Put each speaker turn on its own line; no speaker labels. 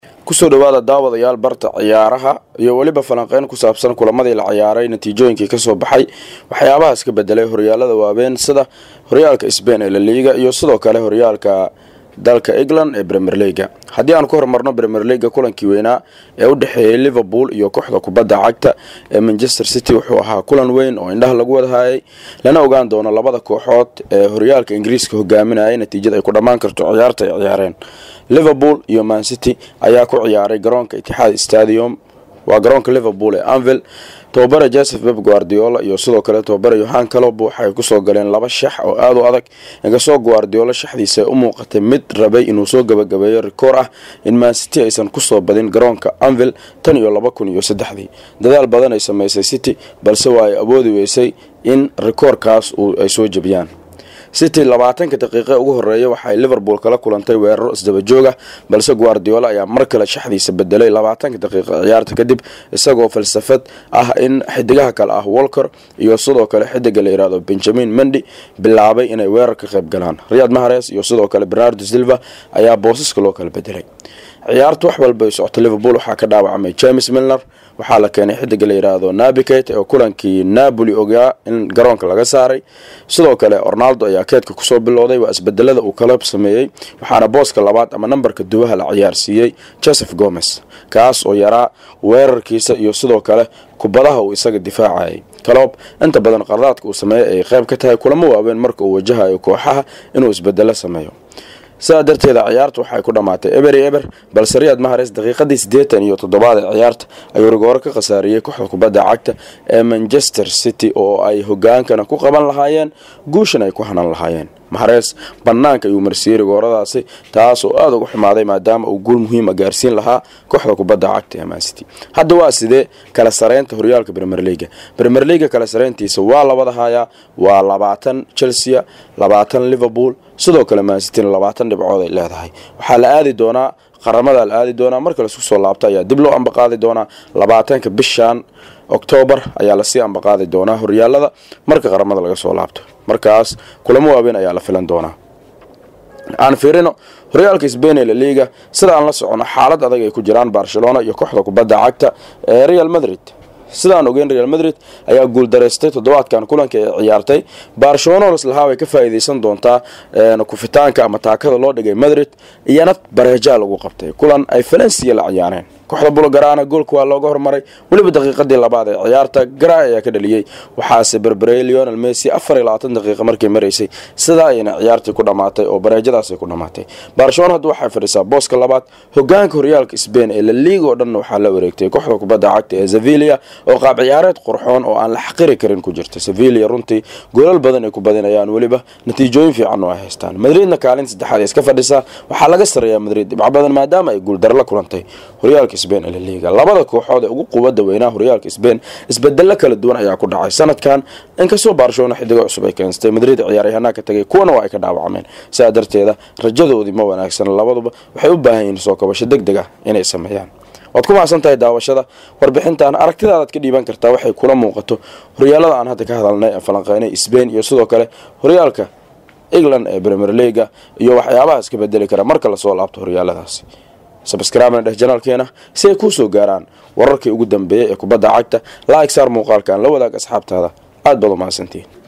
kusoo dhawaada daawadayaal barta ciyaaraha iyo weliba falanqeyn ku saabsan kulamadii la ciyaaray natiijooyinkii kasoo baxay waxyaabahaas ka bedelay horyaalada waabeen sida horyaalka sbain ee laliiga iyo sidoo kale horyaalka dalka england ee premier leaga haddii aan ku horumarno premier leaga kulankii weynaa ee u dhexeeyey liverpool iyo kooxda kubadda cagta ee manchester city wuxuu ahaa kulan weyn oo indhaha lagu wadahayay lana ogaan doono labada kooxood ee horyaalka ingiriiska hogaaminayay natiijada ay ku dhammaan karto ciyaarta ay ciyaareen liverpool iyo man city ayaa ku ciyaaray garoonka itixaad stadium waa garoonka liverpool ee anvil tobabare joseph beb guardiola iyo sidoo kale tobabare yohan calob waxay kusoo galeen laba shax oo aada u adag inkastoo guardiola shaxdiisa ay u muuqatay mid rabay inuu soo gabagabeeyo rikoor ah in man city aysan kusoo badin garoonka anvil tan iyo laba kun iyo saddexdii dadaal badan ay sameysay city balse waa ay awoodi weysay in rikoorkaas ay soo jebiyaan city labaatanka daqiiqe ugu horeeya waxay liverpool kala kulantay weeraro isdaba joog ah balse guardiola ayaa mar kale shaxdiisa bedelay labaatanka daqiiqa ciyaarta kadib isagoo falsafad ah in xidigaha kale ah walker iyo sidoo kale xidiga la yihahdo benjamin mendi bilaabay inay weerar ka qayb galaan riyad mahares iyo sidoo kale bernardo silva ayaa boosaska loo kala bedelay ciyaartu wax walba ay socota liverpool waxaa ka dhaawacmay james milner waxaa la keenay xidiga la yidhaahdo nabicate oo kulankii napoli ogaa in garoonka laga saaray sidoo kale ornaldo ayaa keedka kusoo bilowday waa isbedelada uu kala sameeyey waxaana booska labaad ama nambarka duwaha la ciyaarsiiyey joseph gomez kaas oo yaraa weerarkiisa iyo sidoo kale kubadaha uu isaga difaacayay kaloob inta badan qardaadka uu sameeyey ay qayb ka tahay kulamo waaweyn marka uu wajahayo kooxaha inuu isbedelo sameeyo sidaa darteeda ciyaarta waxay ku dhammaatay eber iyo eber balse riyad mahares daqiiqadii siddeetan iyo toddobaad ee ciyaarta ayuu rigooro ka khasaariyey kooxda kubadda cagta ee manchester city oo ay hogaankana ku qaban lahaayeen guushan ay ku hanan lahaayeen maharees banaanka ayuu marsiiyey rigooradaasi taas oo aada uga xumaaday maadaama uu guul muhiima gaarsiin lahaa kooxda kubadda cagta ee mancity hadda waa sidee kala sareynta horyaalka premier leaga premier leaga kala sareyntiisa waa labada hayaa waa labaatan chelsea labaatan liverpool sidoo kale mancityna labaatan dhibcood ay leedahay waxaa la aadi doonaa qaramada la aadi doonaa marka laisku soo laabto ayaa dib loo ambaqaadi doonaa labaatanka bishan oktoobar ayaa lasii ambaqaadi doonaa horyaalada marka qaramada laga soo laabto markaas kulamo waaweyn ayaa la filan doonaa aan fiirino horyaalka sbain ee laliga sida aan la socono xaalad adag ay ku jiraan barcelona iyo kooxda kubadda cagta ee real madrid sidaan ogeyn real madrid ayaa guuldaraystay toddobaadkan kulanka ee ciyaartay barcelona laslahaa way ka faa'iidaysan doontaa kufitaanka ama taakada loo dhigay madrid iyana bareejaa lagu qabtay kulan ay valencia la ciyaareen kooxda bulgarana goolka waa looga hormaray weliba daqiiqadii labaad ee ciyaarta garaa ayaa ka dhaliyey waxaase berberey leonel messi afar iyo labaatan daqiiqa markay maraysay sidaa ayna ciyaartii ku dhammaatay oo bareejadaasay ku dhammaatay barcelona hadda waxay fadhisaa booska labaad hogaanka horyaalka sbain ee laliiga oo dhanna waxaa la wareegtay kooxda kubadda cagta ee sevilia oo qaab ciyaareed qurxoon oo aan la xaqiri karin ku jirta sevilia runtii goolal badan ay ku badinayaan weliba natiijooyin fiican oo ay haystaan madridna kaalin saddexaad ee iska fadhisaa waxaa laga sareeyaa madrid dhibco badan maadaama ay guuldaro la kulantay horyaalka sbain ee laliga labada kooxood ee ugu quwada weynaa horyaalka sbain isbedelo kala duwan ayaa ku dhacay sanadkan inkastoo barcelona xidigo cusub ay keensatay madrid ciyaaryahanaa ka tagay kuwana waa ay ka dhaawacmeen sidaa darteeda rajadoodii ma wanaagsan labaduba waxay u baahan yihiin soo kabasho deg deg ah inay sameeyaan waad ku mahadsan tahay daawashada warbixintan aragtidaadaad ka dhiiban kartaa waxay kula muuqato horyaalada aan hadda ka hadalnay ee falanqeynay sbain iyo sidoo kale horyaalka england ee premier leaga iyo waxyaabaha iska bedeli kara marka lasoo laabto horyaaladaasi sabscribena dheh janaalkeena si ay kuu soo gaaraan wararkii ugu dambeeyay ee kubadda cagta like saar muuqaalkan la wadaag asxaabtaada aad baad u mahadsantihiin